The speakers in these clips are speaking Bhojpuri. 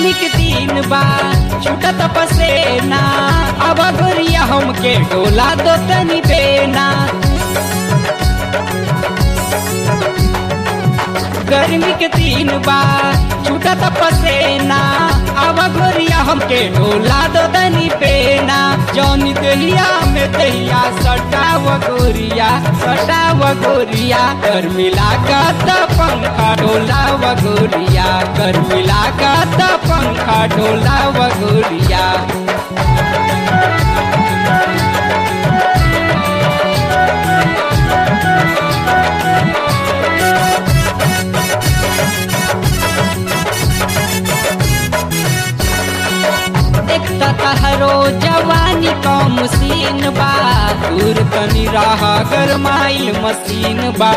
गर्मी के दिन बा छूटत पसेना अब गोरिया हमके डोला दो तनी बेना गर्मी के दिन बा छूटत पसेना अब गोरिया हमके डोला दो तनी बेना जौनी दहिया में दहिया सटाव गोरिया सटाव गोरिया गर्मी लागत पंखा डोला गोरिया गर्मी लागत पंखा डोला गोरिया एक तहरो जवानी का मशीन बा दूर तनी राह गरमाइल मशीन बा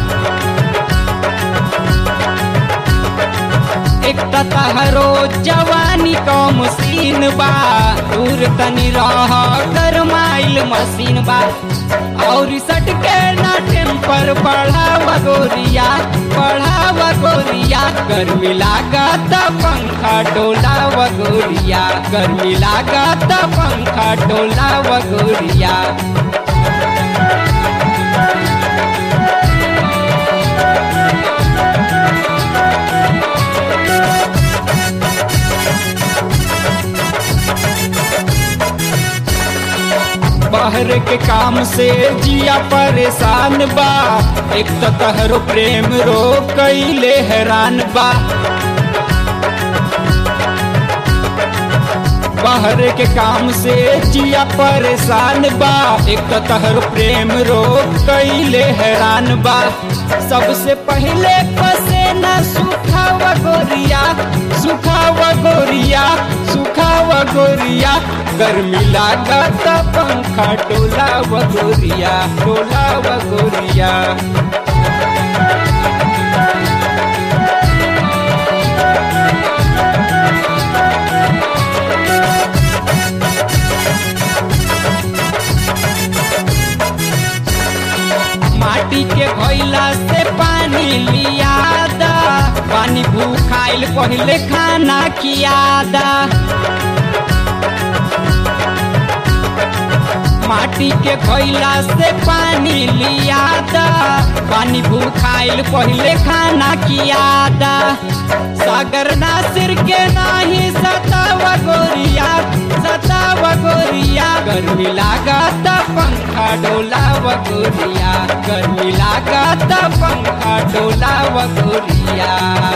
एक तहरो जवानी का मशीन बा दूर तनी राह गरमाइल मशीन बा और सट के ना टेम्पर बढ़ावा गोरिया बढ़ावा गोरिया गर्मी लागत पंखा डोला गोरिया गर्मी लागत पंखा डोला गोरिया बाहर के काम से जिया परेशान बा एक तो तहरो प्रेम रो कैले हैरान बा बाहर के काम से जिया परेशान बा एक तो तहर प्रेम रो कैले हैरान बा सबसे पहले पसेना सुखावा गोरिया सुखावा गोरिया सुखावा गोरिया गर्मी लागत पंखा डोला गोरिया डोला गोरिया माटी के घोइला से पानी लियादा पानी भूखाइल पहले खाना कियादा माटी के घोइला से पानी लियादा पानी भूखाइल पहले खाना कियादा सागर नासिर के नाही सतावा गोरिया सतावा गोरिया गर्मी लागत पंखा डोला गोरिया गर्मी लागत पंखा डोला गोरिया